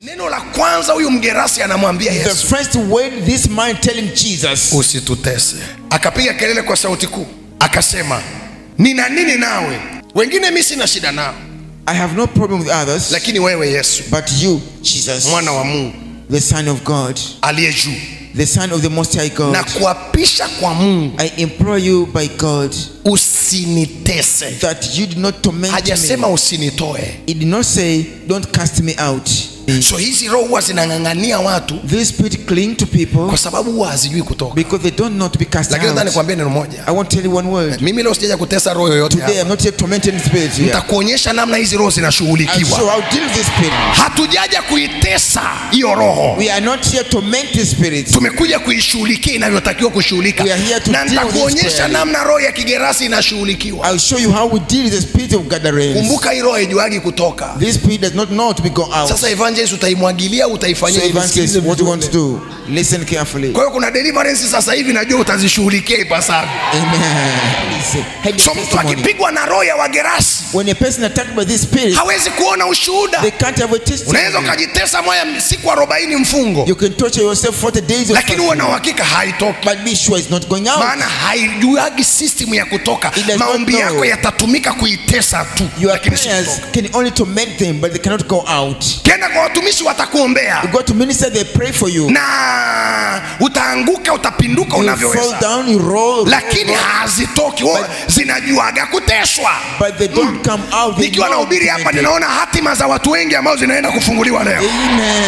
neno la kwanza huyu mgerasi anamwambia The yesu first word this man telling Jesus, usitutese akapiga kelele kwa sauti kuu akasema nina nini nawe wengine mi sina shida nao I have no problem with others, lakini wewe yesu but you, Jesus, mwana wa mungu the Son of God, aliye juu the Son of the Most High na God, kuapisha kwa mungu I implore you by God usinitese that you do not torment hajasema me. usinitoe He did not say, Don't cast me out. so hizi roho huwa zinang'ang'ania watu This spirit cling to people kwa sababu huwa hazijui kutoka because they don't know to be cast lakini nataka out. nikwambie neno moja I want to tell you one word. mimi leo sijaja kutesa roho yoyote Today I'm hapa. not here tormenting spirit here. nitakuonyesha namna hizi roho I'll show zinashughulikiwa how to deal with this spirit. hatujaja kuitesa hiyo roho We are not here to torment this spirit. tumekuja kuishughulikia inavyotakiwa kushughulika We are here to na deal with this nitakuonyesha prayer. namna roho ya kigerasi inashughulikiwa I'll show you how we deal with the spirit of gatherings. kumbuka hii roho haijuagi kutoka This spirit does not know to be go out. sasa evangelist utaimwagilia au So utaifanyia hivi? evangelist, Sikilize what you vizuri. want to do? Listen carefully. kwa hiyo kuna deliverance sasa hivi najua utazishughulikia ipasavyo Amen. Listen. Have so your mtu testimony. akipigwa na roho ya wagerasi When a person attacked by this spirit, hawezi kuona ushuhuda they can't have a unaweza testimony. ukajitesa moya siku arobaini mfungo You can torture yourself 40 days of lakini huwe na fasting, uhakika haitoki but be sure it's not going out. maana haijuagi system ya kutoka It does not maombi know. yako yatatumika kuitesa tu Your lakini si prayers kutoka. can only torment them, but they cannot go out. kenda kwa watumishi watakuombea You go to minister, they pray for you. na utaanguka utapinduka You fall unavyoweza down, you roll, lakini hazitoki Wao zinajuaga kuteswa but they don't come out. They nikiwa know nahubiri to hapa torment ninaona hatima za watu wengi ambao zinaenda kufunguliwa leo you.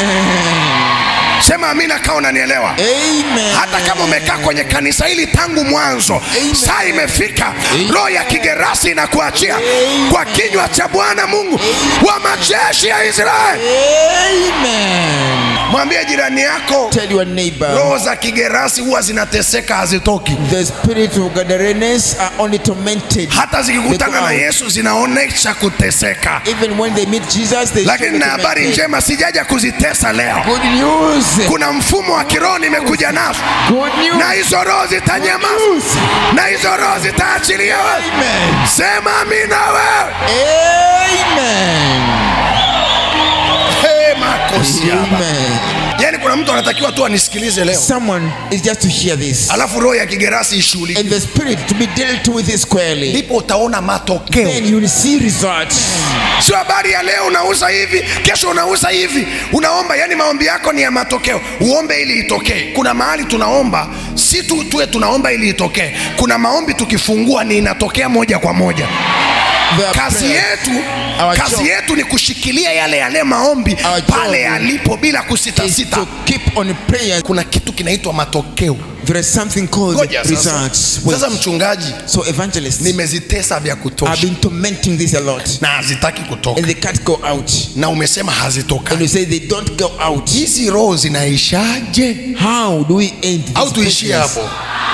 Amen. sema amina kaa unanielewa Amen. hata kama umekaa kwenye kanisa hili tangu mwanzo Amen. saa imefika roho ya kigerasi inakuachia kwa kinywa cha bwana mungu wa majeshi ya israeli Amen. mwambie jirani yako Tell your neighbor. roho za kigerasi huwa zinateseka hazitoki The spirit of Gadarenes are only tormented. hata zikikutana They go na out. yesu zinaonyesha kuteseka Even when they meet Jesus, they lakini show na the habari tormented. njema sijaja kuzitesa leo Good news. kuna mfumo wa kiroho nimekuja nazo Good news. na hizo roho zitanyamaza na hizo roho zitaachiliwa Amen. sema amina wewe Amen. Hey, makosi hapa. Amen. yaani kuna mtu anatakiwa tu anisikilize leo Someone is just to hear this. alafu roho ya kigerasi ishughulike And the spirit to be dealt with it squarely. ndipo utaona matokeo Then you will see results. sio habari ya leo unauza hivi kesho unauza hivi unaomba yani maombi yako ni ya matokeo uombe ili itokee kuna mahali tunaomba si tu tuwe tunaomba ili itokee kuna maombi tukifungua ni inatokea moja kwa moja Their kazi prayers, yetu Our kazi job. yetu ni kushikilia yale yale maombi Our job pale yalipo bila is kusitasita to keep on praying. kuna kitu kinaitwa matokeo There is something called ngoja sasa results. Wait. sasa mchungaji So evangelists, nimezitesa vya I've kutosha been tormenting this a lot. na hazitaki kutoka And they can't go out. na umesema And you hazitoka say they don't go out. hizi roho zinaishaje How do we end this au tuishie business? hapo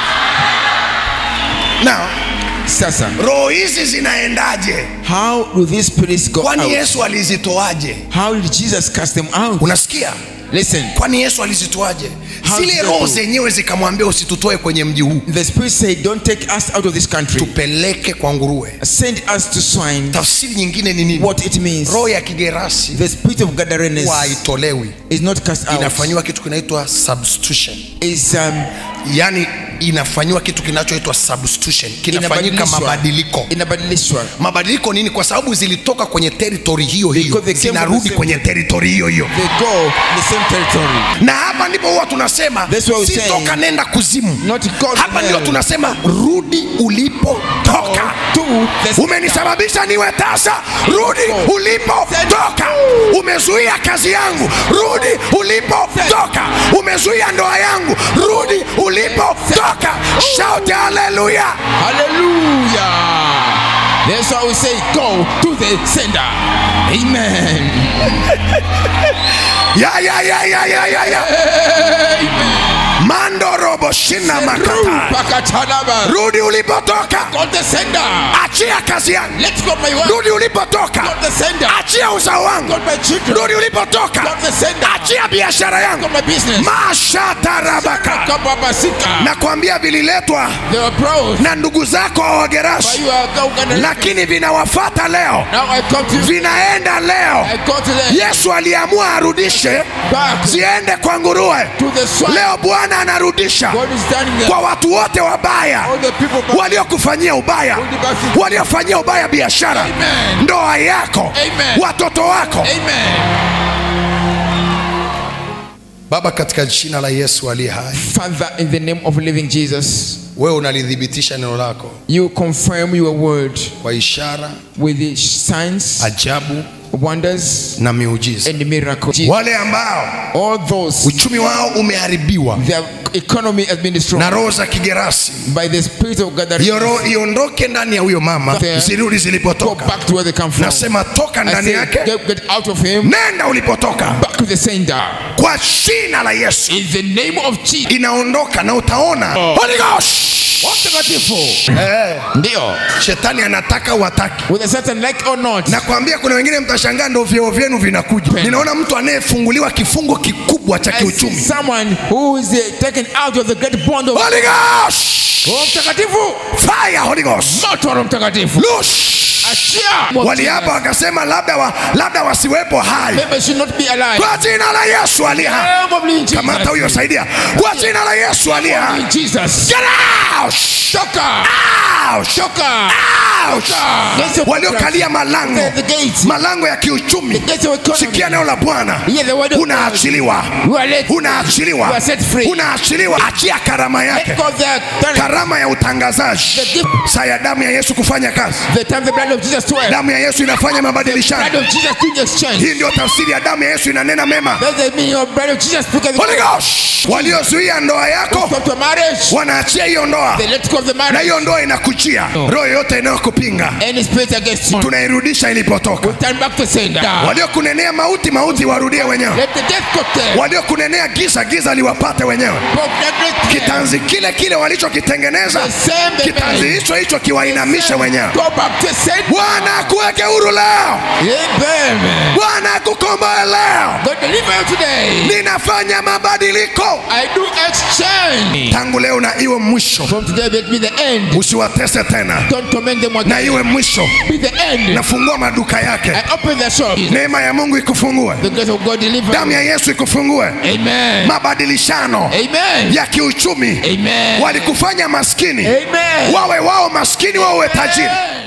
na Sasa, roho hizi zinaendaje how do these spirits go kwani out? yesu alizitoaje How did Jesus cast them out? unasikia Listen, kwani yesu alizitoaje How zile did they roho do? zenyewe zikamwambia usitutoe kwenye mji huu the spirit said, Don't take us out of this country. tupeleke kwa nguruwe Send us to swine. tafsiri nyingine ni nini What it means. roho ya kigerasi The spirit of Gadarenes huwa haitolewi is not cast out. inafanyiwa kitu kinaitwa substitution Is um, yaani inafanyiwa kitu kinachoitwa substitution kinafanyika inabadilishwa. mabadiliko Inabadilishwa. mabadiliko nini kwa sababu zilitoka kwenye teritori hiyo hiyo Because they came from zinarudi the same- kwenye teritori hiyo hiyo They go in the same territory. na hapa ndipo huwa tunasema That's why we si say, toka nenda kuzimu Not go to hapa ndio hell. tunasema rudi ulipotoka To the umenisababisha niwe tasa rudi ulipotoka umezuia kazi yangu rudi ulipotoka umezuia ndoa yangu rudi ulipotoka shout haleluya Hallelujah. That's why we say, Go to the sender. Amen. ya ya ya ya ya ya ya mando robo robo shina makata Rupakatalaba. rudi ulipotoka God the sender. achia kazi yangu Let go my work. rudi ulipotoka God the sender. achia uzao wangu God my children. rudi ulipotoka God the sender. achia biashara yangu God my business. mashatarabaka Kababasika. nakwambia vililetwa They were proud. na ndugu zako wa But wagerashi you are going lakini vinawafata leo Now I come to you. vinaenda leo I go to them. yesu aliamua arudishe Back ziende kwa nguruwe to the swine. leo bwana anarudisha God is standing there. kwa watu wote wabaya All the people back. waliokufanyia ubaya All the bad things. waliofanyia ubaya biashara Amen. ndoa yako Amen. watoto wako Amen. baba katika jina la yesu aliye hai Father, in the name of living Jesus, wewe unalithibitisha neno lako you confirm your word kwa ishara with the signs, ajabu wonders, na miujiza and miracles. wale ambao All those, uchumi wao umeharibiwa their economy has been destroyed na roho za kigerasi by the spirit of gathering. hiyo roho iondoke ndani ya huyo mama There. zirudi Go zilipotoka back to where they come from. nasema toka I ndani say, yake get, get out of him. nenda ulipotoka Back to the sender. kwa jina la yesu In the name of Jesus. inaondoka na utaona Holy Ghost. Mtakatifu. Eh, Ndio. shetani anataka wataki Whether Satan like or not. nakwambia kuna wengine mtashangaa ndo vyeo vyenu vinakuja Penda. ninaona mtu anayefunguliwa kifungo kikubwa cha I see kiuchumi someone who is uh, taken out of the great bond of Holy Ghost. Roho Mtakatifu. Fire Holy Ghost. Moto wa Roho Mtakatifu. Loose. Achia. waliapa wakasema labda, wa, labda wasiwepo hai Maybe should not be alive. kwa jina la yesu aliye hai Name of living Jesus. kamata huyo saidia kwa jina la yesu aliye hai In Jesus. Get out! Shoka. Out! Shoka. Out! Yes, the- waliokalia malango The, the gates. malango ya kiuchumi Gates of economy. sikia neno la bwana Hear the word of God. unaachiliwa You are let, unaachiliwa You are set free. unaachiliwa achia karama let yake go of their talent. karama ya utangazaji The gift. saa ya damu ya yesu kufanya kazi The time the blood of Jesus to damu ya yesu inafanya Blood mabadilishano of Jesus doing exchange. hii ndio tafsiri ya damu ya yesu inanena mema That's the meaning of blood of Jesus speaking. Holy Ghost. waliozuia ndoa yako Stop to marriage. wanaachia hiyo ndoa They let go of the na marriage. hiyo ndoa inakujia roho yote inayokupinga Any spirit against you. tunairudisha ilipotoka Turn back to sender. waliokunenea mauti mauti warudie wenyewe Let the death cocktail. waliokunenea giza giza liwapate wenyewe kitanzi kile kile walichokitengeneza The same they kitanzi made. hicho hicho kiwainamishe wenyewe Go back to sender. bwana akuweke huru leo Amen. bwana akukomboe leo God deliver you today. ninafanya mabadiliko I do exchange. tangu leo na iwe mwisho From today let be the end. usiwatese tena Don't torment them na again. iwe mwisho Be the end. nafungua maduka yake I open the shop. neema ya mungu ikufungue The grace of God deliver. damu you. ya yesu ikufungue Amen. mabadilishano Amen. ya kiuchumi Amen. walikufanya maskini Amen. wawe wao maskini wawe tajiri Amen.